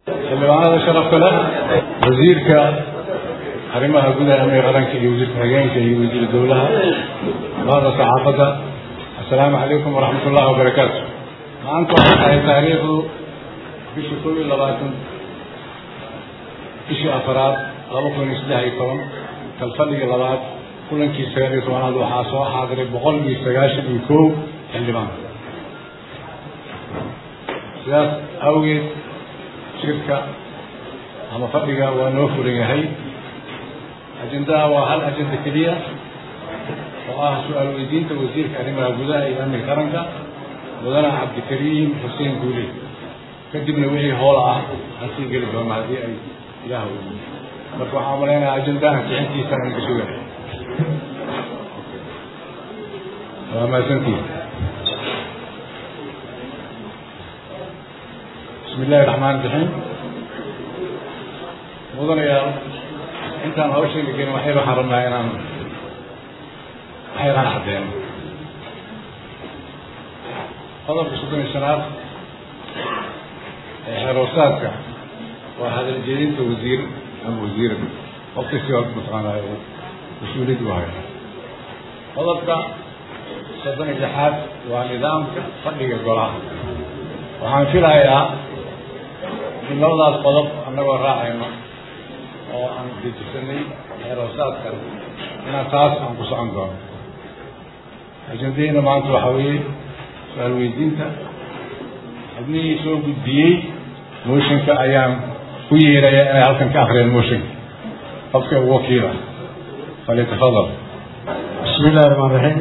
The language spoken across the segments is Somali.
xildhibaanada sharafka leh wasiirka arrimaha gudaha amniga qaranka iyo wasiirka hageenka iyo wasiir dowlaha bahda saxaafadda assalaamu calaykum waraxmat ullahi wabarakaatu maanta waxay tahay taariikhdu bishii kow iyo labaatan bishii afaraad laba kun iyo saddex iyo toban kalfadhigii labaad kulankii sagaal iyo tobanaad waxaa soo xaadiray boqol iyo sagaashan iyo kow xildhibaan sidaas awgeed shirka ama fadhiga waa noo furan yahay ajendaha waa hal ajenda keliya oo ah su-aal weydiinta wasiirka arrimaha gudaha iyo amniga qaranka mudane cabdikariim xuseen guule kadibna wixii hoola ah aan sii geli doona haddii ay ilaah weydiyo marka waxaan malaynayaa ajendaha bixintiisa aan ka sugahay waa mahadsantihin bismi illahi raxmaan raxiim mudanayaal intaan hawshayga gelin waxay waxaan rabnaa inaan waxyaraan caddeeno qodobka soddon iyo shanaad ee xeeroosaadka waa hadal jeedinta wasiir ama wasiira waqtisi waa mataqaanaa uu mas-uuliyad u hayo qodobka soddon iyo lixaad waa nidaamka fadhiga golaha waxaan filayaa in labadaas qodob annagoo raacayno oo aan dejisanay xeeroosaadkan inaan taas aan ku socon doono ajendaheyna maanta waxaa weeye su-aal weydiinta xubnihii soo gudbiyey mooshinka ayaan ku yeeraya inay halkan ka akriyeen mooshinka qofka ugu wakiila falyatafadal bismi illahi raxmaan raxiim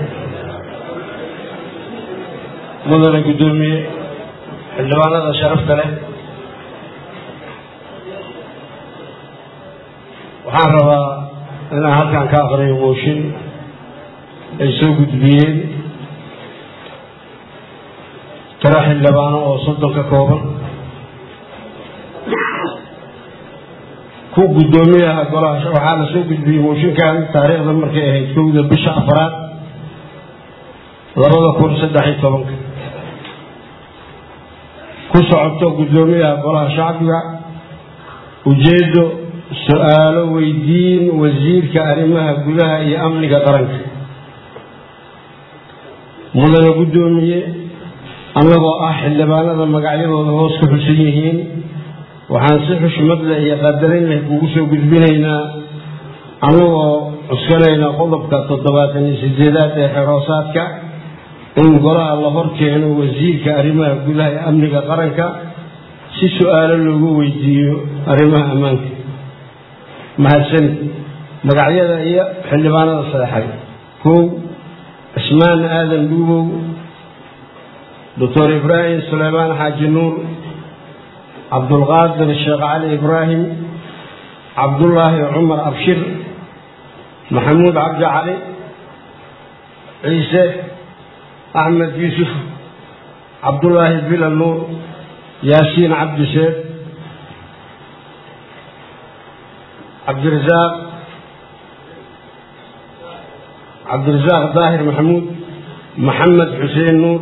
mudane guddoomiye xildhibaanada sharafta leh waxaan rabaa inaan halkan ka aqriyo mooshin ay soo gudbiyeen tiro xildhibaano oo soddon ka kooban ku guddoomiyaha golaha waxaa la soo gudbiyey mooshinkan taariikhda markay ahayd kowda bisha afraad labada kun saddex iyo tobanka ku socoto guddoomiyaha golaha shacbiga ujeeddo su-aalo weydiin wasiirka arrimaha gudaha iyo amniga qaranka mudane guddoomiye annagoo ah xildhibaanada magacyadooda hoos ku xusan yihiin waxaan si xushmad leh iyo qadarin leh kugu soo gudbinaynaa annagoo cuskanayna qodobka toddobaatan iyo sideedaad ee xeroosaadka in golaha la hor keeno wasiirka arrimaha gudaha ee amniga qaranka si su-aalo loogu weydiiyo arrimaha ammaanka mahadsanid magacyada iyo xildhibaanada saexay kow cismaan aadan dhuubow doctor ibraahim suleymaan xaaji nuur cabdulqaadir sheekh cali ibraahim cabdullaahi cumar abshir maxamuud cabdi cali ciise axmed yuusuf cabdullaahi bila nuur yaasiin cabdi sheekh cabdirasaaq cabdirasaaq daahir maxamuud maxamed xuseen nuur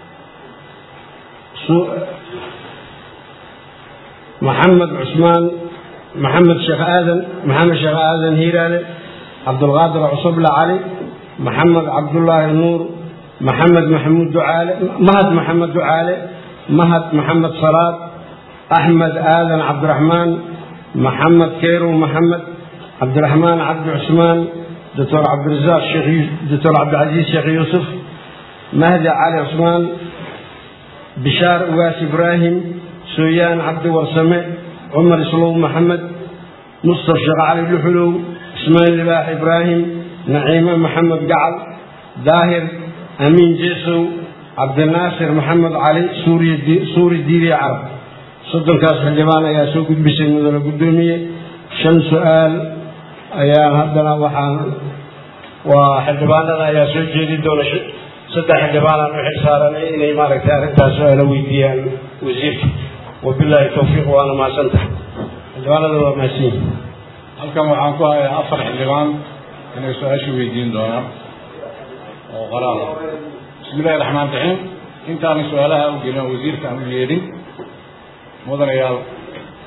maxamed cusmaan maxamed sheekh aadan maxamed sheekh aadan hiiraale cabdulqaadir cusubla cali maxamed cabdullaahi nuur maxamed maxamuud ducaale mahad maxamed ducaale mahad maxamed salaad axmed aadan cabdiraxmaan maxamed keyrow maxamed cabdiraxmaan cabdi cusmaan doctor cabdirasaaq doctor cabdicasiis sheekh yuusuf mahdi cali cusmaan bishaar ugaas ibraahim sooyaan cabdi warsame cumar islow maxamed mustaf sheekh cali luxulow ismaail libaax ibraahim naciime maxamed gacal daahir amiin jeesow cabdinaasir maxamed cali suuri diiriye carab soddonkaas xildhibaan ayaa soo gudbisay mudane guddoomiye shan su-aal ayaan haddana waxaan waa xildhibaanada ayaa soo jeedi doona saddex xildhibaanaan u xil saaranay inay maaragtay arrintaas su-aalo weydiiyaan wasiirka wabilaahi towfiiq waana mahadsantahay xildhibaanada waa mahadsan yihin halkan waxaan ku hayaa afar xildhibaan inay su-aasha weydiin doonaan oo qoraal ah bismi illahi raxmaan raxiim intaanan su-aalaha u gelin wasiirka aan u yeedhin mudanayaal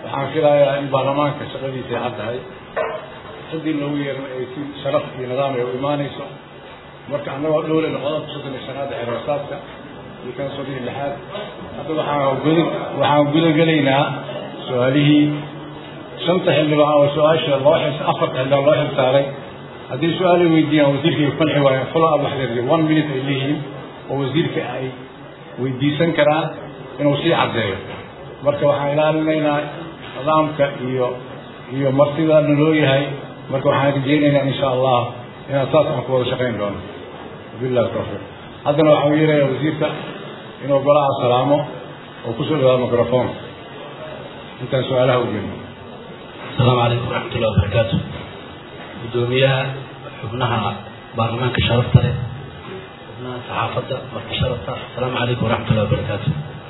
waxaan filayaa in baarlamaanka shaqadiisa ay caddahay ciddii loogu yeerna ay si sharaf iyo nidaam ay u imaanayso marka annagoo dhowlena qodobka soddon iyo shanaad xeeroosaadka iyo kan soddon iyo lixaad hadda waxaan guda waxaan gudagelaynaa su-aalihii shanta xildhibaan oo su-aasha loo xil afarta xildhibaan loo xil saaray haddii su-aal ay weydiiyaan wasiirka ay qanci waayaan follow up wax leedahay one minute ay leeyihiin oo wasiirka ay weydiisan karaan inuu sii caddeeyo marka waxaan ilaalinaynaa nidaamka iyo iyo martida naloo yahay marka waxaan rajeynaynaa insha allah inaan saas aan ku wada shaqayn doono wabillahi tawfiiq haddana waxaan yeerayaa wasiirka inuu golaha salaamo oo kusoo dhawaado microfoonka intaan su-aalaha u jeedno السلام عليكم ورحمة الله وبركاته gudoomiyaha xubnaha baarlamaanka sharafta leh xubnaha saxaafadda marka sharafta asalaamu calaykum waraxmatullahi wabarakaatu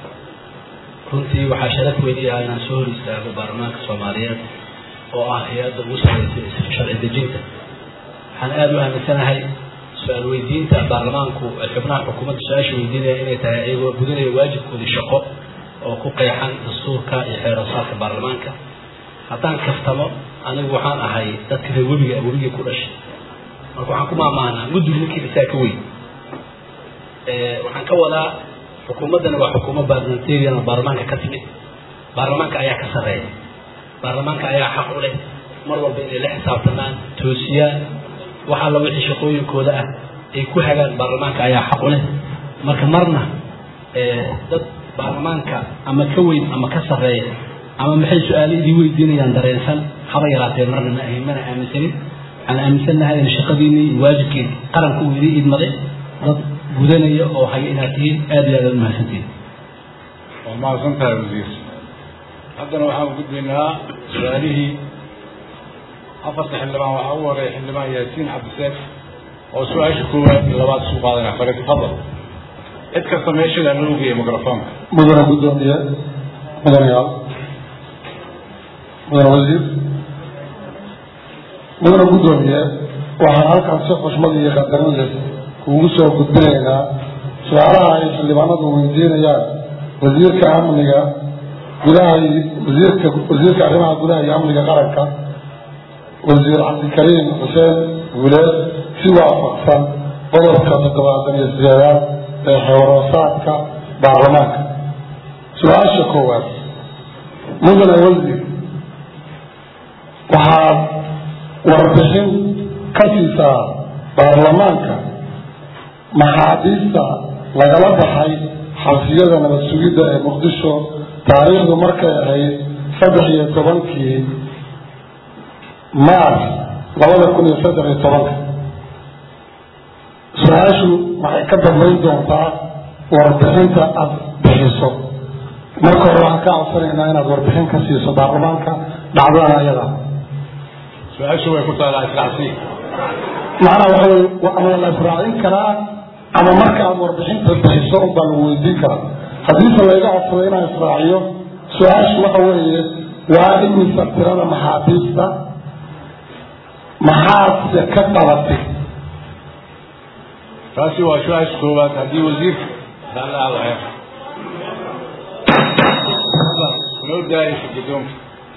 runtii waxaa sharaf weyn ah inaan soo hor istaago baarlamaanka soomaaliyeed oo ah hay-adda ugu sarreysay sharci dejinta waxaan aada u aaminsanahay su-aal weydiinta baarlamaanku xubnaha xukuumadda su-aasha weydiinaya inay tahay iyagoo gudanaya waajibkoodii shaqo oo ku qeexan dastuurka iyo xeeroosaadka baarlamaanka haddaan kaftamo anigu waxaan ahay dadka reer webiga webigii ku dhashay marka waxaan ku maamaanaa mudug ninkii dhisaa ka weyn waxaan ka wadaa xukuumaddani waa xukuumad parliamentarian oo baarlamaanka ka timid baarlamaanka ayaa ka sarreeya baarlamaanka ayaa xaq u leh mar walba inay la xisaabtamaan toosiyaan wax alla wixii shaqooyinkooda ah ay ku hagaan baarlamaanka ayaa xaq u leh marka marna dad baarlamaanka ama ka weyn ama ka sarreeya ama maxay su-aalo idii weydiinayaan dareensan haba yaraatee marna ma ahayn mana aaminsanin waxaan aaminsannahay in shaqadiinii waajibkii qaranka uu idii idmaday dad gudanaya oo haya inaad tihiin aada iyo aad aad umahadsantihiin waa mahadsan tahay wasiir haddana waxaan gudbaynaa su-aalihii afarta xildhibaan waxaa ugu horeeya xildhibaan yaasiin cabdiseef oo su-aasha koowaad iyo labaad isu qaadanaya fale tafadal cid kasta meeshadaa loo geeya microfoonka mudana guddoomiye mudanayaal mudane wasiir mudane guddoomiye waxaan halkan si xushmad iyo qadarin leh kuugu soo gudbinaynaa su-aalaha ay xildhibaanadu weydiinayaan wasiirka amniga gudaha wasiirka wasiirka arrimaha gudaha iyo amniga qaranka wasiir cabdikariim xuseen guuleed si waafaqsan qodobka toddobaatan iyo sideedaad ee xewaroosaadka baarlamaanka su-aasha koowaad mudane wasiir waxaad warbixin ka siisaa baarlamaanka maxaabiista lagala baxay xabsiyada nabad sugidda ee muqdisho taariikhdu markay ahayd saddex iyo tobankii maars labada kun iyo saddex iyo tobanka su-aashu waxay ka dambayn doontaa warbixinta aada bixiso marka hore waxaan kaa codsanaynaa inaad warbixin ka siiso baarlamaanka dhacdada ayada su-aashu way ku taalaa israacsi macnaha waxa wey ama la israacin karaa ama marka aad warbixinta bixiso unbaa lagu weydiin karaa haddiise layga codsado inaan israaciyo su-aashu waxa weeye waa imisa tirada maxaabiista maxaadse ka qabatay taasi waa su-aasha koowaad haddii wasiirka daalaadaya loo daayaysa guddoonka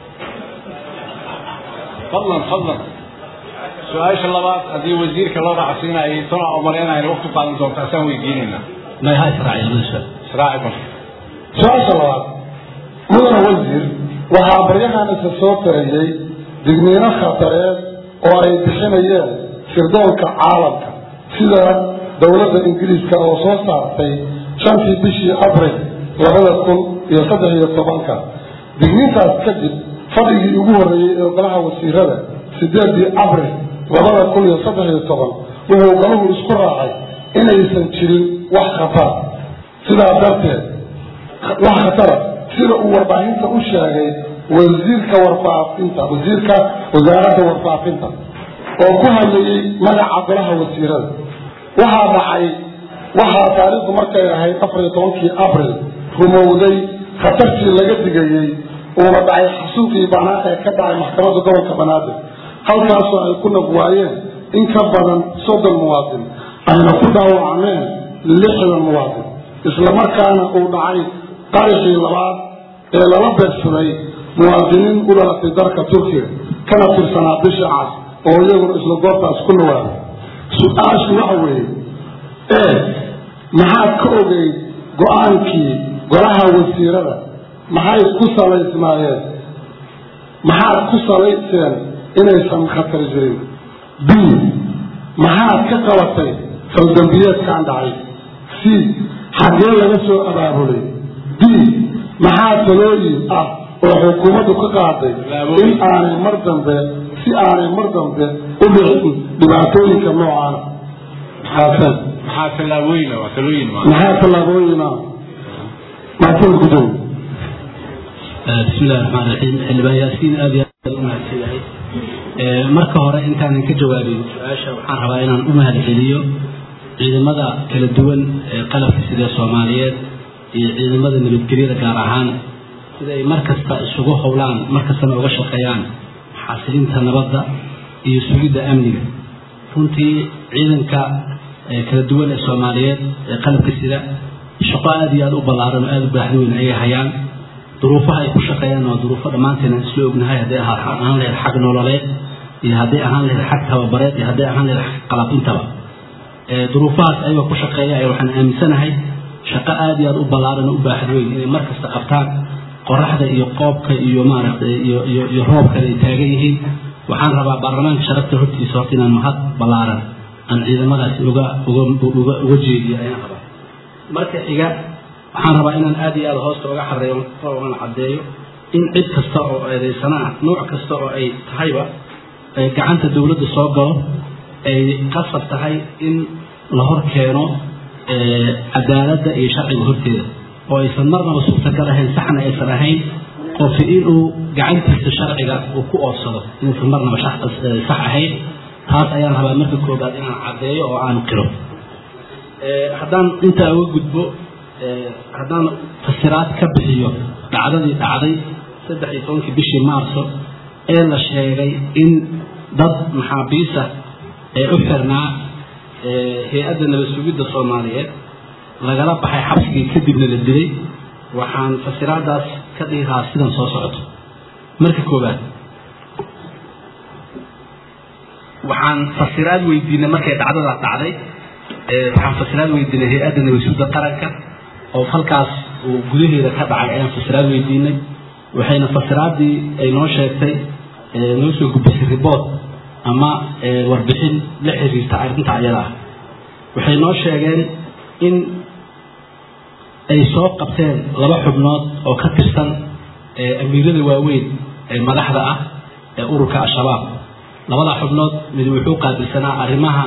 fadlan fadlan su-aasha labaad haddii wasiirka loo raacsiinayo tana umalaynayna waqti qaadan doonta asaan weydiinaynaa may ha israaciya labada su-aal israaci marka su-aasha labaad mudane wasiir waxaa baryahan isa soo tarayey digniino khatareed oo ay bixinayeen sirdoonka caalamka sida dowladda ingiriiska oo soo saartay shantii bishii abril labada kun iyo saddex iyo tobanka digniintaas kadib fadhigii ugu horreeyey ee golaha wasiirada sideedii abril labada kun iyo saddex iyo toban wuxuu golahu isku raacay inaysan jirin wax khatar sidaa darteed wax khatara sida uu warbaahinta u sheegay wasiirka warfaafinta wasiirka wasaaradda warfaafinta oo ku hadlayey magaca golaha wasiirada waxaa dhacay waxaa taariikhdu markay ahayd afar iyo tobankii abril rumowday khatartii laga digayey uuna dhacay xasuuqii banaa ee ka dhacay maxkamadda gobolka banaadir halkaasoo ay ku nabwaayeen in ka badan soddon muwaadin ayna ku dhaawacmeen lixdan muwaadin islamarkaana uu dhacay qarixii labaad ee lala beegsaday muwaadiniin u dhalatay dalka turkiga kana tirsanaa bisha cas oo iyaguna isla goobtaas ku nawaaday su-aashu waxa weeye ee maxaad ka ogeyd go-aankii golaha wasiirada maxay ku salaysnaayeen maxaad ku salayseen inaysan khatar jirin b maxaad ka qabatay faldambiyeedkaan dhacay c xaggee laga soo abaabulay d maxaa talooyin ah oo xukuumaddu ka qaaday in aanay mar dambe si aanay mar dambe u dhicin dhibaatooyinka noocaana maxaasan maxaa tallaabooyin waa talooyin ma maxaa tallaabooyina maasan gudow بسم الله الرحمن الرحيم xildhibaan yaasiin aad iyo aad u mahadsan yahay marka hore intaanan ka jawaabin su-aasha waxaan rabaa inaan u mahadceliyo ciidamada kala duwan ee qalabka sida soomaaliyeed iyo ciidamada nabadgelyada gaar ahaan sida ay mar kasta isugu howlaan mar kastana uga shaqeeyaan xasilinta nabadda iyo sugidda amniga runtii ciidanka kala duwan ee soomaaliyeed ee qalabka sida shaqo aad iyo aad u ballaaran oo aada u baaxda weyn ayay hayaan duruufaha ay ku shaqeeyaan waa duruufo dhammaanteena isla ognahay hadday ahaan lahayd xag nololeed iyo hadday ahaan lahayd xag tababareed iyo hadday ahaan lahayd xag qalabintaba duruufahaas ayagoo ku shaqeeya ay waxaan aaminsanahay shaqo aada iyo aada u ballaaran oo u baaxad weyn inay mar kasta qabtaan qoraxda iyo qoobka iyo maaragtay iyo iyo iyo roobkana ay taagan yihiin waxaan rabaa baarlamaanka sharafta hortiisa horta inaan mahad ballaaran aan ciidamadaasi uga uga uga uga jeediyo ayaan rabaa marka xiga waxaan rabaa inaan aada iyo aada hoosta uga xareeyo oona caddeeyo in cid kasta oo eedaysana ah nooc kasta oo ay tahayba ay gacanta dowladda soo galo ay qasab tahay in la hor keeno cadaaladda iyo sharciga horteeda oo aysan marnaba suurtagal ahayn saxna aysan ahayn qofi inuu gacantiisa sharciga uu ku oodsado inaysan marnaba sax ahayn taas ayaan rabaa marka koobaad inaan caddeeyo oo aan qiro haddaan intaa uga gudbo haddaan fasiraad ka bixiyo dhacdadii dhacday saddex iyo tobankii bishii maarso ee la sheegay in dad maxaabiisa ee u xirnaa hay-adda nabad sugidda soomaaliyeed lagala baxay xabsigii kadibna la dilay waxaan fasiraadaas ka dhihi lahaa sidan soo socoto marka koobaad waxaan fasiraad weydiinay markay dhacdadaas dhacday waxaan fasiraad weydiinay hay-adda nabad sugidda qaranka oo falkaas uu gudaheeda ka dhacay ayaan fasiraad weydiinay waxayna fasiraaddii ay noo sheegtay noo soo gudbisay riboort ama warbixin la xiriirta arrinta ayada ah waxay noo sheegeen in ay soo qabteen laba xubnood oo ka tirsan amiirada waaweyn ee madaxda ah ee ururka al-shabaab labadaa xubnood mid wuxuu qaabilsanaa arrimaha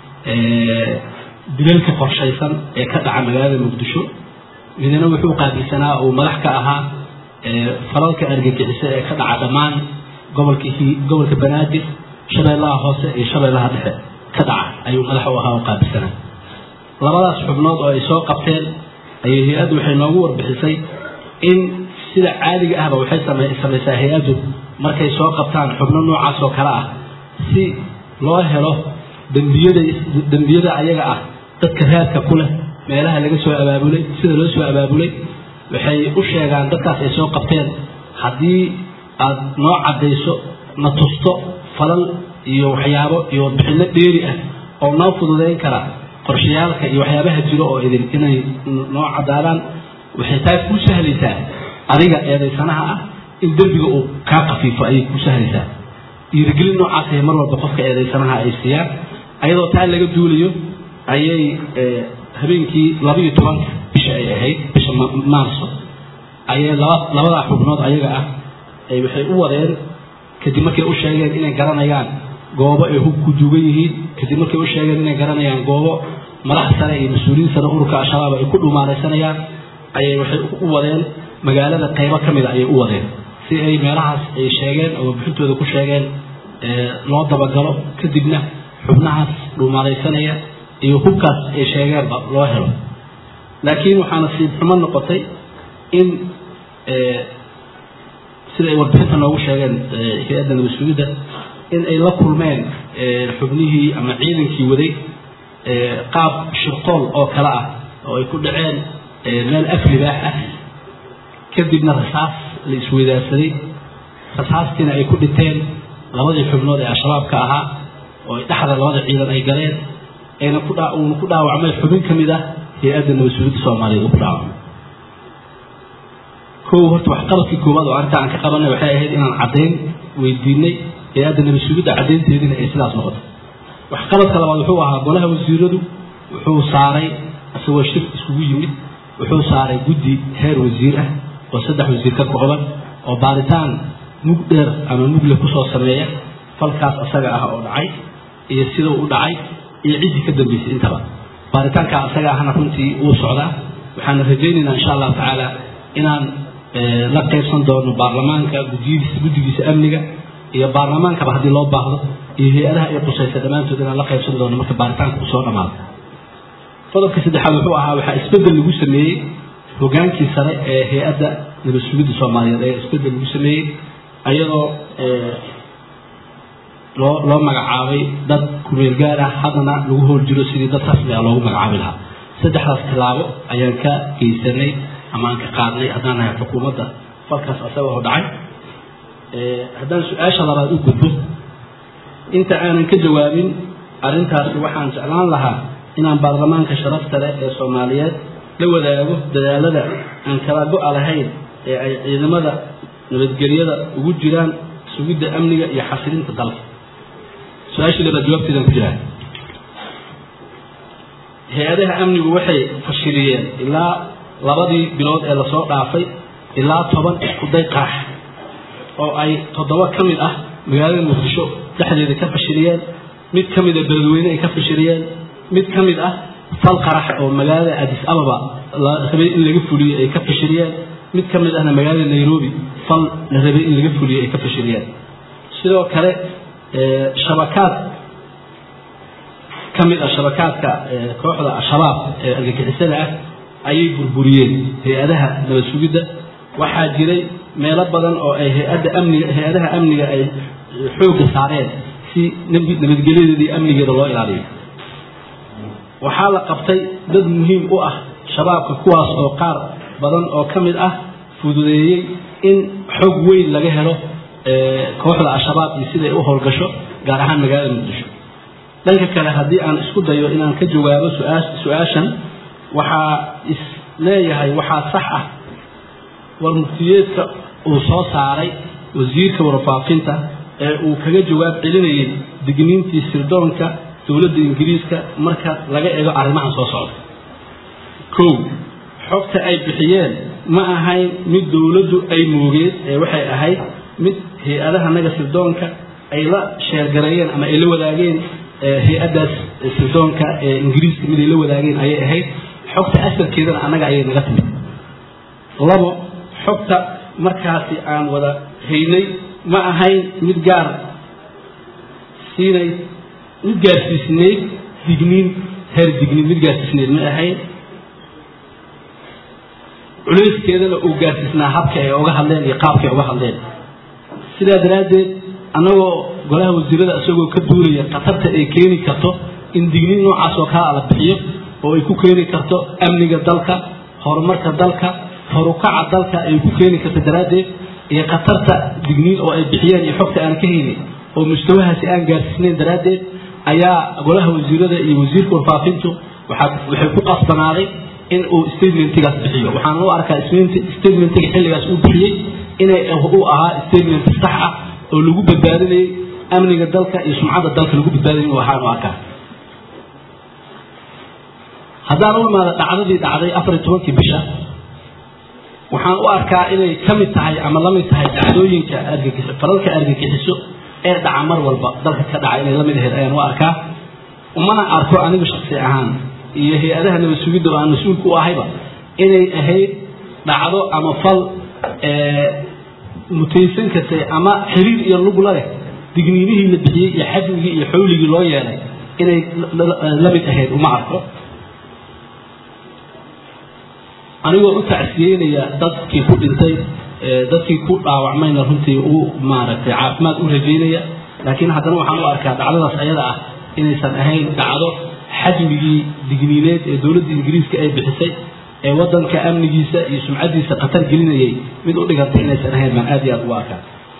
dilalka qorshaysan ee ka dhaca magaalada muqdisho midna wuxuu qaabilsanaa uu madax ka ahaa falalka argagixisa ee ka dhaca dhammaan gobolka gobolka banaadir shabeellaha hoose iyo shabeellaha dhexe ka dhaca ayuu madax u ahaa oo qaabilsanaa labadaas xubnood oo ay soo qabteen ayay hay-addu waxay noogu warbixisay in sida caadiga ahba waxay samaysaa hay-addu markay soo qabtaan xubno noocaas oo kale ah si loo helo dembiyada dembiyada ayaga ah dadka raadka ku leh meelaha laga soo abaabulay sida loo soo abaabulay waxay u sheegaan dadkaas ay soo qabteen haddii aad noo caddayso na tusto falal iyo waxyaabo iyo warbixinno dheeri ah oo noo fududayn kara qorshayaalka iyo waxyaabaha jiro oo idin inay noo caddaadaan waxay taas kuu sahlaysaa adiga eedaysanaha ah in dembiga uu kaa kafiifo ayay kuu sahlaysaa dhiirigelin noocaasay mar walba qofka eedaysanaha ay siiyaan ayadoo taa laga duulayo ayay habeenkii labaiyo tobanka bisha ay ahayd bisha maarso ayay laba labadaa xubnood ayaga ah ay waxay u wadeen kadib markay u sheegeen inay garanayaan goobo ay hub ku duugan yihiin kadib markay u sheegeen inay garanayaan goobo madax sare iyo mas-uuliyiin sare ururka al-shabaab ay ku dhumaanaysanayaan ayay waxay u wadeen magaalada qaybo ka mida ayay u wadeen si ay meelahaas ay sheegeen oo bixintooda ku sheegeen loo dabagalo kadibna xubnahaas dhuumaanaysanaya iyo hubkaas ay sheegeenba loo helo laakiin waxaa nasiib xumo noqotay in sida ay warbixinta noogu sheegeen hay-adda nabad-sugidda in ay la kulmeen xubnihii ama ciidankii waday qaab shirqool oo kale ah oo ay ku dhaceen meel af libaax ah kadibna rasaas la isweydaarsaday rasaastiina ay ku dhinteen labadii xubnood ee al-shabaabka ahaa oo dhexda labada ciidan ay galeen ayna ku dhaa uuna ku dhaawacmay xubin ka mid ah hay-adda nabadsuulidda soomaaliyeed uu ku dhaawacmay kow horta waxqabadkii koowaad oo arrinta aan ka qabanay waxay ahayd inaan caddayn weydiinay hay-adda nabadsuulidda caddaynteediina ay sidaas noqoto waxqabadka labaad wuxuu ahaa golaha wasiiradu wuxuu saaray isagoo shir iskugu yimid wuxuu saaray guddi heer wasiir ah oo saddex wasiir ka kooban oo baaritaan mug dheer ama mugle kusoo sameeya falkaas asaga ah oo dhacay iyo sidau u dhacay iyo ciddii ka dambeysay intaba baaritaanka asaga ahna runtii wuu socdaa waxaana rajaynaynaa insha allahu tacaala inaan la qaybsan doono baarlamaanka gudiyadiisa guddigiisa amniga iyo baarlamaankaba haddii loo baahdo iyo hay-adaha ay qusaysa dhammaantood inaan la qaybsan doono marka baaritaanka uu soo dhammaado qodobka saddexaad wuxuu ahaa waxaa isbeddel lagu sameeyey hogaankii sare ee hay-adda nabadsuulidda soomaaliyeed ayaa isbeddel lagu sameeyey ayadoo loo loo magacaabay dad kumeel gaar ah haddana lagu hool jiro sidii dad rasmi ah loogu magacaabi lahaa saddexdaas tilaabo ayaan ka geysanay ama aan ka qaadnay haddaan nahay xukuumadda falkaas asaga oo dhacay haddaan su-aasha labaad u gudbo inta aanan ka jawaabin arrintaasi waxaan jeclaan lahaa inaan baarlamaanka sharafta leh ee soomaaliyeed la wadaago dadaalada aan kala go-a lahayn ee ay ciidamada nabadgelyada ugu jiraan sugidda amniga iyo xasilinta dalka su-aashii labaad jawaabteedaan ku jiraa hay-adaha amnigu waxay fashiliyeen ilaa labadii bilood ee lasoo dhaafay ilaa toban iskuday qarax oo ay toddoba ka mid ah magaalada muqdisho dhexdeeda ka fashiliyeen mid ka mida beledweyne ay ka fashiliyeen mid ka mid ah fal qarax oo magaalada adis ababa la rabay in laga fuliyo ay ka fashiliyeen mid ka mid ahna magaalada nairobi fal la rabay in laga fuliyo ay ka fashiliyeen sidoo kale shabakaad ka mid ah shabakaadka kooxda al-shabaab ee argagixisada ah ayay burburiyeen hay-adaha nabad sugidda waxaa jiray meelo badan oo ay hay-adda amniga hay-adaha amniga ay xoogga saareen si nabadgelyadeedii amnigeeda loo ilaaliyo waxaa la qabtay dad muhiim u ah shabaabka kuwaas oo qaar badan oo ka mid ah fududeeyey in xog weyn laga helo kooxda al-shabaab iyo siday u howlgasho gaar ahaan magaalada muqdisho dhanka kale haddii aan isku dayo inaan ka jawaabo su-aashan waxaa is leeyahay waxaa sax ah war muftiyeedka uu soo saaray wasiirka warfaafinta ee uu kaga jawaab celinayay digniintii sirdoonka dowladda ingiriiska marka laga eego arrimahan soo socda kow xogta ay bixiyeen ma ahayn mid dowladdu ay moogeed ee waxay ahayd mid hay-adaha naga sirdoonka ay la sheergareeyeen ama ay la wadaageen hay-addaas sirdoonka ee ingiriiska mid ay la wadaageen ayay ahayd xogta asalkeedana annaga ayay naga timid labo xogta markaasi aan wada haynay ma ahayn mid gaar siinay mid gaarsiisneyd digniin heer digniin mid gaarsiisneyd ma ahayn culayskeedana uu gaarsiisnaa habka ay uga hadleen iyo qaabka ay uga hadleen sidaa daraaddeed annagoo golaha wasiirada isagoo ka duulaya khatarta ay keeni karto in digniin noocaas oo kala la bixiyo oo ay ku keeni karto amniga dalka horumarka dalka horukaca dalka ay ku keeni karto daraaddeed iyo khatarta digniin oo ay bixiyeen iyo xogta aan ka haynin oo mustawahaasi aan gaarsiisnayn daraaddeed ayaa golaha wasiirada iyo wasiirka warfaafintu waxay ku qasbanaaday in uu statementigaas bixiyo waxaan u arkaa statementiga xilligaas uu bixiyey inay u ahaa statement sax ah oo lagu badbaadinayay amniga dalka iyo sumcadda dalka lagu badbaadinay u ahaan u arkaa haddaan u imaado dhacdadii dhacday afar iyo tobankii bisha waxaan u arkaa inay ka mid tahay ama la mid tahay dhacdooyinka argagix falalka argagixiso ee dhaca mar walba dalka ka dhaca inay la mid ahayd ayaan u arkaa umana arko anigu shaksi ahaan iyo hay-adaha nabad sugidda oo aan mas-uulka u ahayba inay ahayd dhacdo ama fal mutaysan kartay ama xiriir iyo lugla leh digniinihii la bixiyey iyo xajmigii iyo xawligii loo yeelay inay la mid ahayd uma arko anigoo u tacsiyeynaya dadkii ku dhintay dadkii ku dhaawacmayna runtii u maaragtay caafimaad u rajaynaya laakiin haddana waxaan u arkaa dhacdadaas ayada ah inaysan ahayn dhacdo xajmigii digniineed ee dowladda ingiriiska ay bixisay ee waddanka amnigiisa iyo sumcaddiisa khatar gelinayay mid u dhigantay inaysan ahayn baan aad iyo aad ugu arkaa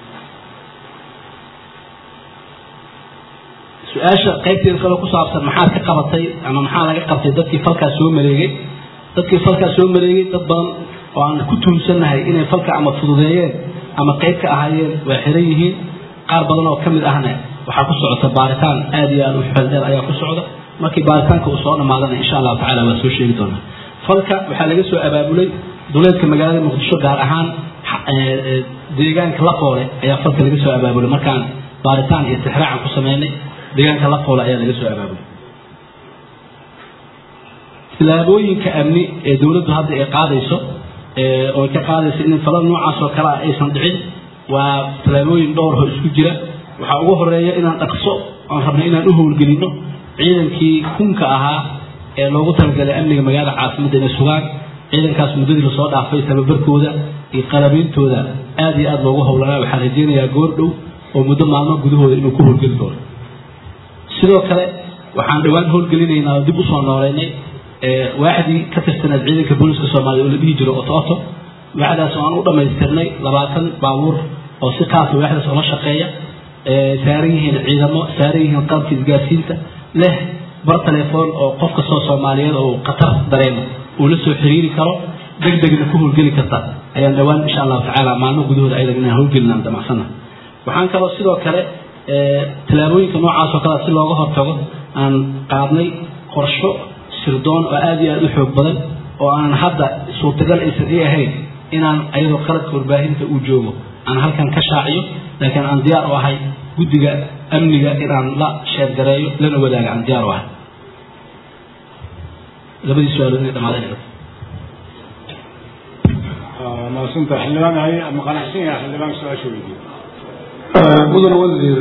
su-aasha qaybteeda kale ku saabsan maxaad ka qabatay ama maxaa laga qabtay dadkii falkaas soo mareegay dadkii falkaas soo mareegay dad badan oo aan ku tuunsannahay inay falka ama fududeeyeen ama qayb ka ahaayeen waa xiran yihiin qaar badan oo ka mid ahna waxaa ku socota baaritaan aad iyo aad u xeeldheer ayaa ku socda markii baaritaanka uu soo dhammaadana insha allahu tacala waa soo sheegi doonaa falka waxaa laga soo abaabulay duleedka magaalada muqdisho gaar ahaan deegaanka lafoole ayaa falka laga soo abaabulay markaan baaritaan iyo tixraacan ku sameynay deegaanka lafoole ayaa laga soo abaabulay tilaabooyinka amni ee dowladdu hadda ay qaadayso oo ay ka qaadayso in falal noocaas oo kale ah aysan dhicin waa tilaabooyin dhowr oo isku jira waxaa ugu horeeya inaan dhaqso aan rabno inaan u howlgelinno ciidankii kunka ahaa ee loogu talagalay amniga magaalada caasimadda inay sugaan ciidankaas muddadii lasoo dhaafay tababarkooda iyo qalabeyntooda aad iyo aad loogu howlanaa waxaan rajeynayaa goor dhow oo muddo maalmo gudahooda inuu ku howlgeli doono sidoo kale waxaan dhowaan howlgelinaynaa oo dib usoo nooleynay waaxdii ka tirsaneed ciidanka booliska soomaaliya oo la dhihi jiro oto oto waaxdaas oo aan u dhammaystirnay labaatan baabuur oo si qaasa waaxdaas oola shaqeeya saaran yihiin ciidamo saaran yihiin qalabka isgaarsiinta leh bar telefoon oo qof kastoo soomaaliyeed oo khatar dareemo uu la soo xiriiri karo deg degna ku howlgeli karta ayaan dhowaan insha allahu tacaala maalmo gudahooda ayadan inaan howlgelinaan damacsana waxaan kaloo sidoo kale tallaabooyinka noocaas oo kale si looga hortago aan qaadnay qorsho sirdoon oo aad iyo aad u xoog badan oo aan hadda suurtagal aysan ii ahayn inaan ayadoo qaladka warbaahinta uu joogo aan halkan ka shaaciyo laakiin aan diyaar u ahay guddiga amniga inaan la sheergareeyo lana wadaaga aan diyaar u ahay labadii su-aalood inay dhamaadeen maasanta xildhibaan hay ama qanacsan yahay xildhibaan su-aasha weydiiyo mudane wasiir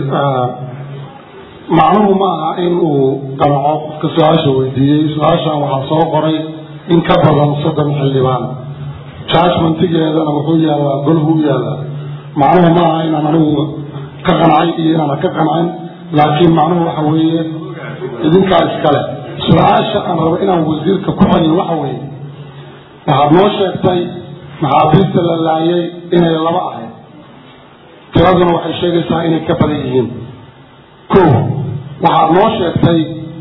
macnuhu ma aha in uu qanaco qofka su-aasha weydiiyey su-aashan waxaa soo qoray in ka badan soddon xildhibaan judgmentigeedana wuxuu yaallaa golhu u yaallaa macnuhu ma aha inaan anigu ka qancay iyo inaana ka qancin laakiin macnuhu waxa weeye idinkaa iskale su-aasha aan rabo inaan wasiirka ku celiyo waxa weeye waxaad noo sheegtay maxaabiista la laayay inay laba ahayd tiraduna waxay sheegaysaa inay ka badan yihiin ko waxaad noo sheegtay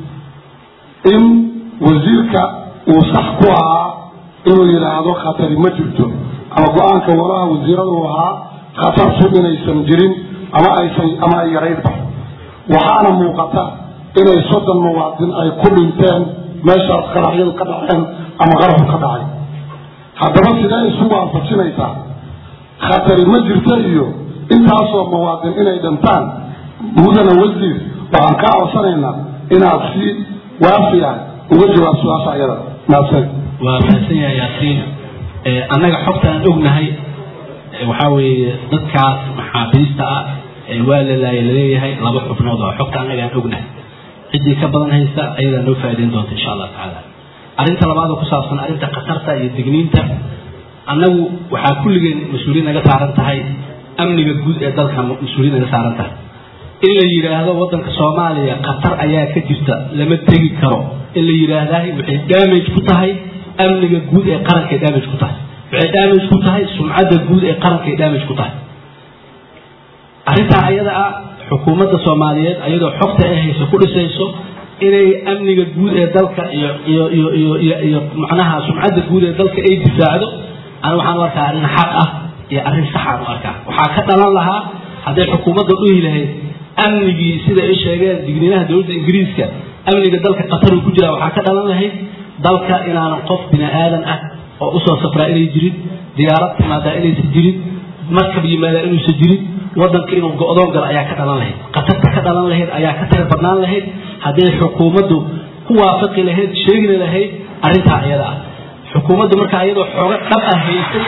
in wasiirka uu sax ku ahaa inuu yidhaahdo khatari ma jirto ama go-aanka walaha wasiirada uu ahaa khatartu inaysan jirin ama aysan ama ay yaraydba waxaana muuqata inay soddon muwaadin ay ku dhinteen meeshaas qaraxyadu ka dhaceen ama qarxu ka dhacay haddaba sidee isu waafajinaysaa khatari ma jirta iyo intaasoo muwaadin inay dhintaan mudana wasiir waxaan kaa codsanaynaa inaad si waafi ah uga jawaab su-aasha ayada maadsan waa mahadsan yahay yaasiin annaga xogta aan ognahay waxaa weeye dadkaas maxaabiista ah waa la laaya laleeyahay laba xubnood oo xogta annaga aan ognahay ciddii ka badan haysta ayadaa noo faa'idayn doonta insha allah tacaala arrinta labaadoo ku saabsan arrinta khatarta iyo digniinta annagu waxaa kulligeen mas-uuliyin naga saaran tahay amniga guud ee dalka mas-uuliyin naga saaran tahay in la yidhaahdo waddanka soomaaliya khatar ayaa ka jirta lama tegi karo in la yidhaahdahay waxay damage ku tahay amniga guud ee qarankay damage ku tahay waxay damage ku tahay sumcadda guud ee qarankay damage ku tahay arrintaa ayada ah xukuumadda soomaaliyeed ayadoo xogta ay hayso ku dhisayso inay amniga guud ee dalka iyo iyo iyo iyo iyo iyo macnaha sumcadda guud ee dalka ay difaacdo ana waxaan u arkaa arrin xaq ah iyo arrin saxaan u arkaa waxaa ka dhalan lahaa hadday xukuumadda dhihi lahayd amnigii sida ay sheegeen digniinaha dowladda ingiriiska amniga dalka qataruu ku jira waxaa ka dhalan lahayd dalka inaanan qof bini aadan ah oo usoo safraa inay jirin diyaarad timaadaa inaysan jirin markab yimaadaa inuusan jirin waddanka inuu go-doon galo ayaa ka dhalan lahayd khatarta ka dhalan lahayd ayaa ka tira badnaan lahayd hadday xukuumaddu ku waafaqi lahayd sheegina lahayd arrintaa iyada ah xukuumaddu markaa iyadoo xooga dhab ah haysay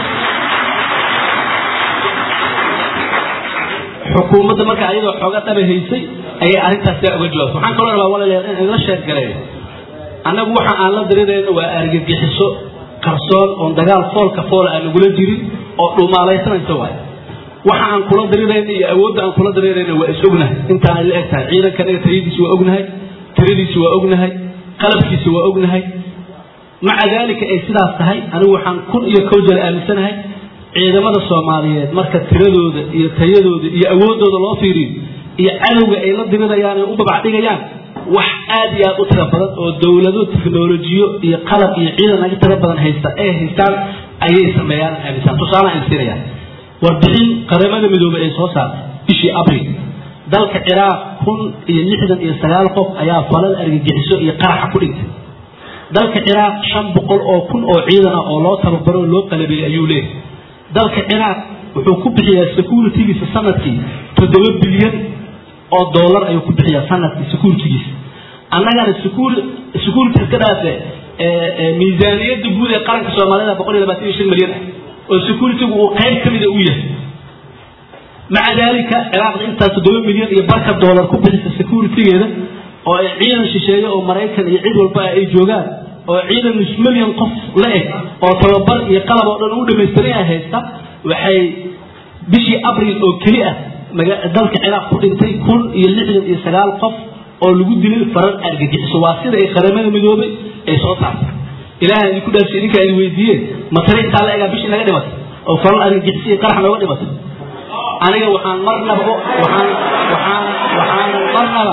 xukuumadda markaa iyadoo xooga dhaba haysay ayay arrintaas daa uga jawaabtay waxaan kaloo rabaa walaalayaal in idla sheergareeyo annagu waxa aan la dirirayno waa argagixiso qarsoon oon dagaal foolka foola aan nagula jirin oo dhumaalaysanaysa waay waxa aan kula dirirayno iyo awoodda aan kula dirirayno waa is ognahay intaan la eg tahay ciidanka anaga tiradiisi waa ognahay tiradiisi waa ognahay qalabkiisi waa ognahay maca daalika ay sidaas tahay anigu waxaan kun iyo kow jal aaminsanahay ciidamada soomaaliyeed marka tiradooda iyo tayadooda iyo awooddooda loo fiiriyo iyo cadowga ay la dirirayaan ee u babacdhigayaan wax aad iyo aad u tiro badan oo dowlado teknolojiyo iyo qalab iyo ciidan naga tiro badan haysta ay haystaan ayay sameeyaan aaminsan tusaale aan siinayaan warbixin qaramada midoobay ay soo saartay bishii abril dalka ciraaq kun iyo lixdan iyo sagaal qof ayaa falal argagixiso iyo qaraxa ku dhintay dalka ciraaq shan boqol oo kun oo ciidan ah oo loo tababaro oo loo qalabeeyey ayuu leeyahay dalka ciraaq wuxuu ku bixiyaa securitygiisa sanadkii toddoba bilyan oo dollar ayuu ku bixiyaa sanadkii securitygiisa annagana security iska dhaafe miisaaniyadda guud ee qaranka soomaalida boqol iyo labaatan iyo shan milyan ah oo securitygu uu qayb ka mida u yahay maca daalika ciraaqda intaas toddoba milyan iyo barka dollar ku bixisa securitygeeda oo ay ciidan shisheeye oo maraykan iyo cid walba ay joogaan oo ciidan nus milyan qof la eg oo tababar iyo qalab oo dhan u dhamaystiran ay haysta waxay bishii abril oo keli ah dalka ciraaq ku dhintay kun iyo lixdan iyo sagaal qof oo lagu dilay farar argagixiso waa sida ay qaramada midoobay ay soo saartay ilaahay idinku dhaafsi idinkaa idin weydiiyeen matare intaa la egaa bishii naga dhimatay oo farar argagixiso iyo qarax nooga dhimatay aniga waxaan marnaba waxaan waxaan waxaan marnaba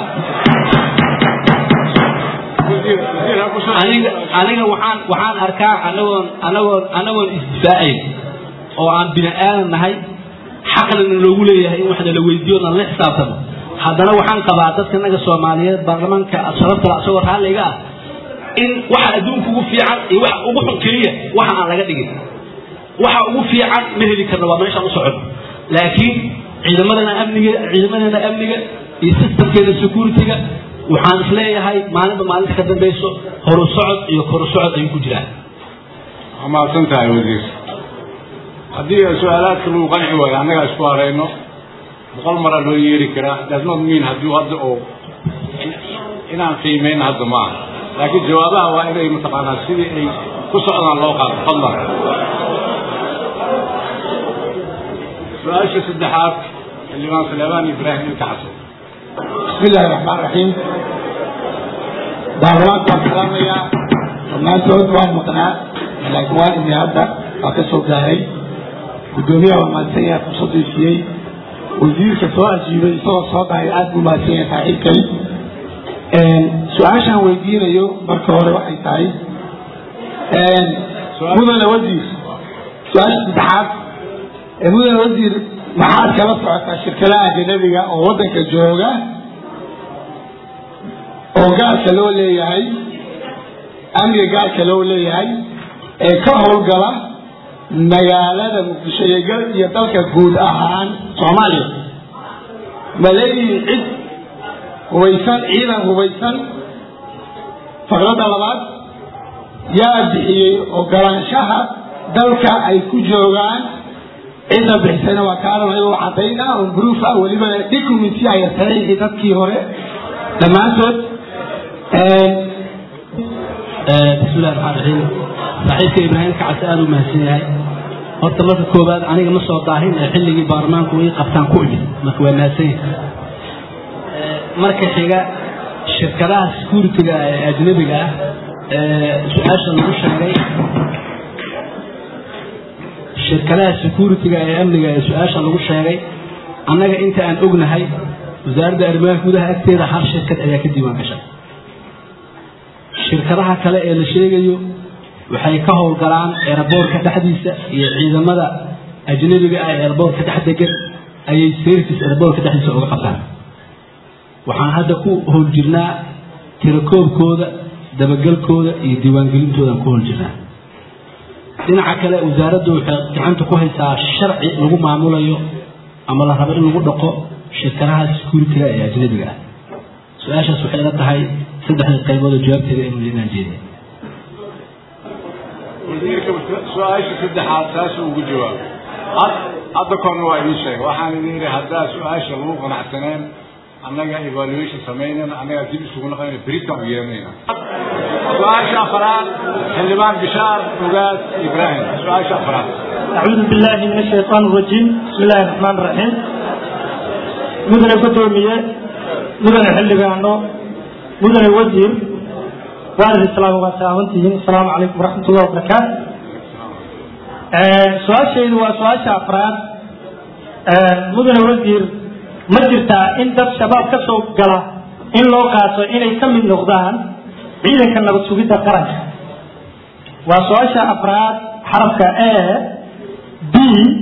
aniga aniga waxaan waxaan arkaa anagoon anagoon anagoon isdifaacayn oo aan bini aadan nahay xaqnana loogu leeyahay in waxna la weydiiyo na la xisaabtamo haddana waxaan qabaa dadka naga soomaaliyeed baarlamaanka sharafta isagoo raalliga ah in waxa adduunka ugu fiican iyo waxa ugu xun keliya waxa aan laga dhigin waxa ugu fiican ma heli karno waa meeshaan u socono laakiin ciidamadana amniga ciidamadana amniga iyo systemkeeda securityga waxaan isleeyahay maalinba maalinta ka dambayso horu socod iyo koru socod ayuu ku jiraan waa mahadsan tahay wasiir haddii su-aalaadka lagu qanci waayo annagaa isku harayno boqol maraa loo yeeri karaa does not mean haddii hadda oo inaan qiimeyn hadda ma aha laakiin jawaabaha waa inay mataqaanaa sidii ay ku socdaan loo qaato fadlan su-aasha saddexaad xildhibaan saleebaan ibraahim ilka xasan بسم الله الرحمن الرحيم baarlamaanka waan salaamayaa dhammaantood waan maqnaa laakiin waan imi hadda waa ka soo gaaray guddoomiyaha waa mahadsan yahay fursadduu siiyey wasiirka soo ajiibay isagoo soo dhahay aad buu mahadsan yahay saaxiibkay su-aashaan weydiinayo marka hore waxay tahay mudane wasiir su-aasha saddexaad mudane wasiir maxaad kala socotaa shirkadaha ajanabiga oo waddanka jooga oo gaalka loo leeyahay amniga gaalka loo leeyahay ee ka howlgala magaalada muqdisho iyo dalka guud ahaan soomaaliya ma leeyihiin cid hubaysan ciidan hubaysan faqradda labaad yaa bixiyey ogolaanshaha dalka ay ku joogaan cidda bixisayna waa kaaran ayagoo cadayna oo bruuf ah weliba documenti aya saxiixi dadkii hore dhammaantood bismi illahi raxmaan raxiim saaxiibka ibraahim kacase aada u mahadsan yahay horta marka koowaad aniga ma soo daahin ee xilligii baarlamaanku ii qabtaan ku imid marka waa mahadsan yahay marka xiga shirkadaha security-ga ee ajnabiga ah ee su-aasha lagu sheegay shirkadaha security-ga ee amniga ee su-aasha lagu sheegay annaga inta aan ognahay wasaaradda arrimaha gudaha agteeda hal shirkad ayaa ka diiwaan gashay shirkadaha kale ee la sheegayo waxay ka howlgalaan eeraboorka dhexdiisa iyo ciidamada ajnabiga ah ee eeraboorka dhex degan ayay service eeraboorka dhexdiisa uga qabtaan waxaan hadda ku howl jirnaa tirakoobkooda dabagelkooda iyo diiwaangelintoodan ku howl jirnaa dhinaca kale wasaaraddu waxay gacanta ku haysaa sharci lagu maamulayo ama la rabo in lagu dhaqo shirkadaha security-ga ee ajnabiga ah su-aashaas waxay ila tahay saddexda qaybood oo jawaabteeda in inaan jeedin wasiirka su-aasha saddexaad saasuu ugu jawaabay hadda korna waa idiin sheegay waxaan idin yidhi haddaa su-aasha lagu qanacsaneen annaga evaluation samaynayna annagaa dib isugu naqayna beritaan u yeeranayna su-aasha afaraad xildhibaan bishaar ogaad ibraahim su-aasha afaraad أعوذ بالله من الشيطان الرجيم بسم الله الرحمن الرحيم مدن قدومية مدن حلقانو مدن وزير وعلى السلام وسلامتهم السلام عليكم ورحمة الله وبركاته سؤال شيء هو سؤال أفراد مدن وزير ما jirtaa in dad shabaab ka soo gala in loo qaato inay ka mid noqdaan ciidanka nabad sugidda qaranka waa su-aasha afraad xarafka a b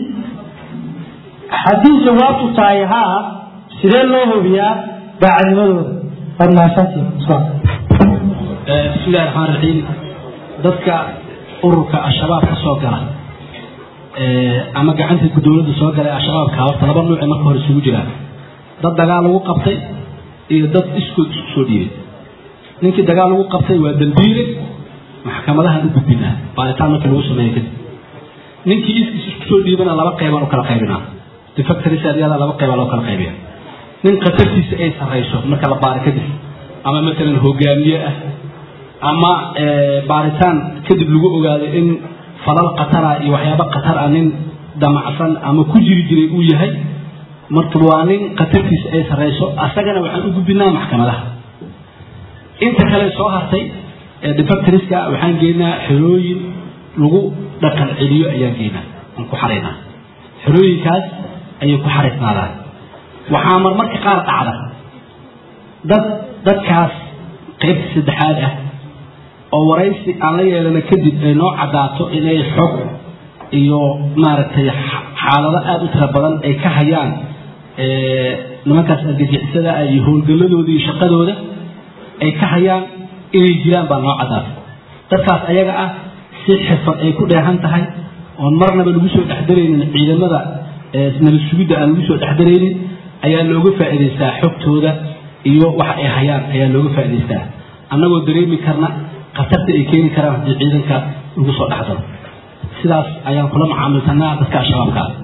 haddii jawaabtu tahay haa sidee loo hubiyaa daacadnimadooda waad mahadsantihin bismillahi raxmaan raxiim dadka ururka al-shabaab ka soo gala ama gacanta dowladda soo galay al-shabaabka horta laba nuuce marka hore isugu jiraan dad dagaal lagu qabtay iyo dad iskood isku soo dhiibay ninkii dagaal lagu qabtay waa dambiile maxkamadahan u gudbinaa baaritaan markii lagu sameeyo kadib ninkii iskiis isku soo dhiibana laba qeybaan u kala qaybinaa defactoryada laba qeybaa loo kala qaybiya nin khatartiisa ay sarrayso marka la baari kadib ama matalan hogaamiye ah ama baaritaan kadib lagu ogaado in falal khatara iyo waxyaaba khatar ah nin damacsan ama ku jiri jiray uu yahay marka waa nin khatartiisa ay sarrayso asagana waxaan u gudbinaa maxkamadaha inta kale soo hartay defactoriska waxaan geynaa xerooyin lagu dhaqan celiyo ayaan geynaa aan ku xaraynaa xerooyinkaas ayay ku xaraysnaadaan waxaa marmarka qaar dhacda dad dadkaas qaybta saddexaad ah oo waraysi aan la yeelana kadib ay noo caddaato inay xog iyo maaragtay xaalado aada u tira badan ay ka hayaan nimankaas argagixisada ah iyo howlgalladooda iyo shaqadooda ay ka hayaan inay jiraan baa noo caddaatay dadkaas ayaga ah si xirfad ay ku dheehan tahay oon marnaba lagu soo dhexdaraynin ciidamada nabad sugidda aan lagu soo dhexdaraynin ayaa looga faa'iidaystaa xogtooda iyo waxa ay hayaan ayaa looga faa'iidaystaa annagoo dareemi karna khatarta ay keeni karaan haddii ciidanka lagu soo dhexdaro sidaas ayaan kula macaamilsanaa dadka al-shabaabka ah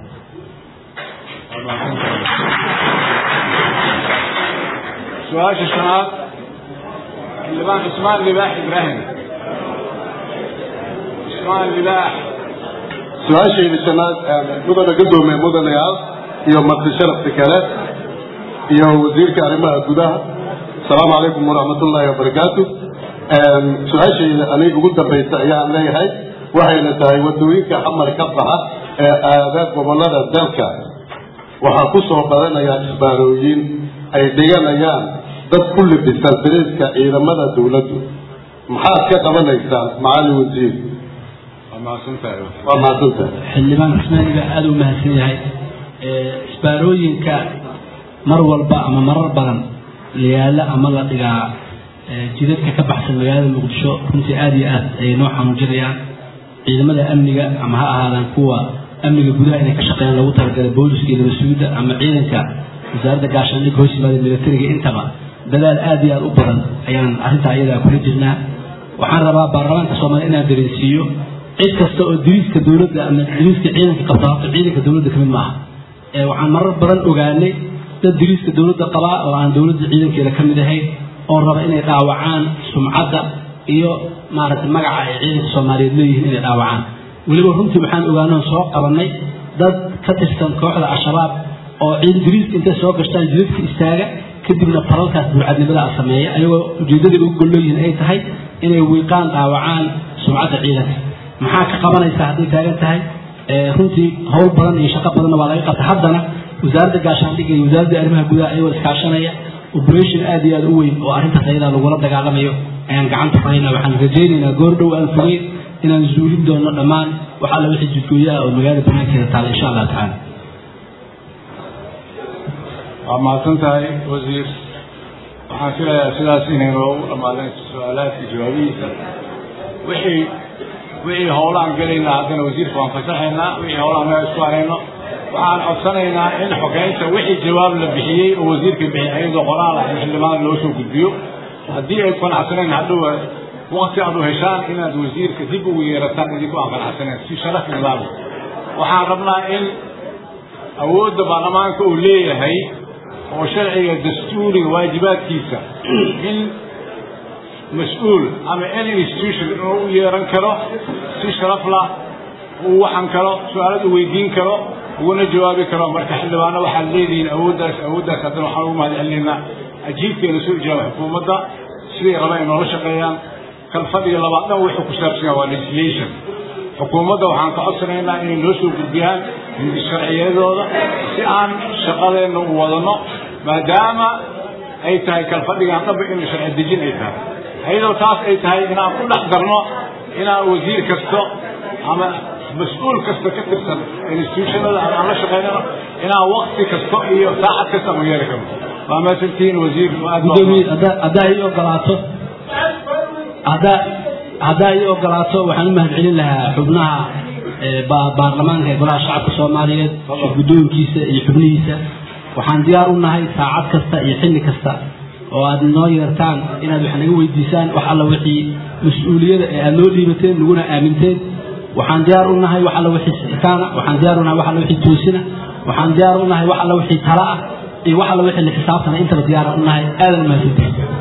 su-aasha shanaad xildhibaan cismaan libaax ibraahim cismaan libaax su-aashayda shanaad mudana gadoomiye mudanayaal iyo marti sharafta kale iyo wasiirka arrimaha gudaha asalaamu calaykum waraxmatullaahi wabarakaatu su-aashayda aniga ugu dambaysa ayaan leeyahay waxayna tahay wadooyinka xamar ka baxa ee aada gobolada dalka waxaa ku soo badanaya isbaarooyin ay dhiganayaan dad ku libisan dariiska ciidamada dowladdu maxaad ka qabanaysaan macali wasiir waa mahadsantahay waa mahadsantahay xildhibaan cismaaniga aada u mahadsan yahay isbaarooyinka mar walba ama marar badan la yaala ama la dhigaa jidadka ka baxsan magaalada muqdisho runtii aada iyo aad ayay noo xanuujinayaan ciidamada amniga ama ha ahaadaan kuwa amniga gudaha inay ka shaqeeyaan loogu talagalay booliska iyo nabadsuugidda ama ciidanka wasaaradda gaashaandhigga hoos yimaada militariga intaba dadaal aada iyo aada u badan ayaan arrintaa iyadaa kula jirnaa waxaan rabaa baarlamaanka soomaaliya inaan dareensiiyo cid kasta oo diriiska dowladda ama diriiska ciidanka qabta horta ciidanka dowladda kamid maaha waxaan marar badan ogaanay dad diriiska dowladda qabaa oo aan dowladda ciidankeeda ka mid ahayn oo raba inay dhaawacaan sumcadda iyo maaragtay magaca ay ciidanka soomaaliyeed leeyihiin inay dhaawacaan weliba runtii waxaan ogaanoo soo qabannay dad ka tirsan kooxda al-shabaab oo ciid diriiska intay soo gashtaan jidadka istaaga kadibna talalkaas burcadnimada a sameeya ayagoo ujeeddadai ugu golleeyihiin ay tahay inay wiiqaan dhaawacaan sumcadda ciidanka maxaa ka qabanaysaa hadday taagan tahay runtii howl badan iyo shaqo badanna waa laga qabta haddana wasaaradda gaashaandhigga iyo wasaaradda arrimaha gudaha ayagoo iskaashanaya operation aad iyo aad u weyn oo arrintaas ayadaa lagula dagaalamayo ayaan gacanta fahayna waxaan rajaynaynaa goor dhow aan fogeyn inaan zuulin doono dhammaan wax alla wixii jidgooyo ah oo magaalada banaankeeda taala insha allah tacaala waa mahadsan tahay wasiir waxaan filayaa sidaas inay noogu dhammaadeen su-aalaadka jawaabihiisa wixii wixii howlaan gelaynaa haddana wasiirka waan fasaxaynaa wixii howlaan meel isku harayno waxaan codsanaynaa in xogeynta wixii jawaab la bixiyey oo wasiirka bixiyay ayadoo qoraal ah in xildhibaanada loo soo gudbiyo haddii ay qanacsanayn hadhow waqti aad u heshaan inaad wasiirka dib ugu yeerataan idinkoo aan qanacsanayn si sharaf nidaam waxaan rabnaa in awoodda baarlamaanka uu leeyahay oo sharciga dastuuriga waajibaadkiisa in mas-uul ama any institution inuu u yeeran karo si sharaf lah uu waxan karo su-aalad u weydiin karo uguna jawaabi karo marka xildhibaano waxaad leedihiin awooddaas awooddaas haddana waxaan ugu mahad celinaynaa ajiibkeena soo ijaaba xukuumadda siday rabaan ay noola shaqeeyaan kalfadhiga labaad dhan wuxuu ku saabsan yahay waa legislation xukuumadda waxaan ka codsanaynaa inay noo soo gudbiyaan hindi sharciyadooda si aan shaqadeenna u wadano maadaama ay tahay kalfadhigan dhaba in sharci dejin ay tahay ayadoo taas ay tahay inaan ku dhex darno inaan wasiir kasto ama mas-uul kasta ka tirsan institutionada aan la shaqaynano inaan wakti kasto iyo saacad kasta aan yeeli karno waa maasantihiin wasiir aad gudoomiye haddaa haddaa ii ogolaato haddaa haddaa ii ogolaato waxaan u mahadcelin lahaa xubnaha ee ba- baarlamaanka ee golaha shacabka soomaaliyeed guddoonkiisa iyo xubnihiisa waxaan diyaar u nahay saacad kasta iyo xilli kasta oo aad noo yeertaan inaad wax naga weydiisaan wax alla wixii mas-uuliyada ee aad noo dhiibateen naguna aaminteen waxaan diyaar u nahay wax alla wixii sixitaana waxaan diyaar u nahay wax alla wixii toosina waxaan diyaar u nahay wax alla wixii tala ah iyo wax alla wixii la xisaabtana intaba diyaar u nahay aadan mahadsantihin